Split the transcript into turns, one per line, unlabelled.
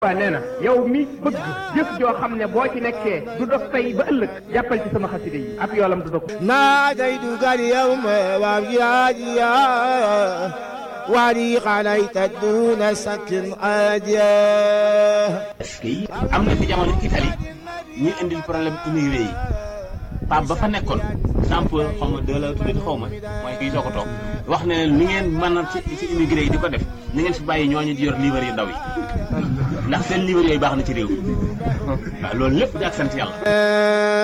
waa nee na yow mi bëgg jëf joo xam ne boo ci nekkee du dog tey ba ëllëg jàppal ci sama xasida yi ab yoolam du dog
ناديتك اليوم وابياديا ولي عليك دون سكن عاديا
est-ce que am na fi jamono Italie ñuy indil problème immigré yi Pape ba fa nekkoon Jean-Paul xaw ma deux la tuddee xaw ma mooy kii soo ko toog wax ne leen lu ngeen mën a ci ci immigré yi di ko def ni ngeen fi bàyyi ñooñu di yor livre yu ndaw yi ndax seen livre yooyu baax na ci réew mi waaw loolu lépp di ak sant yàlla.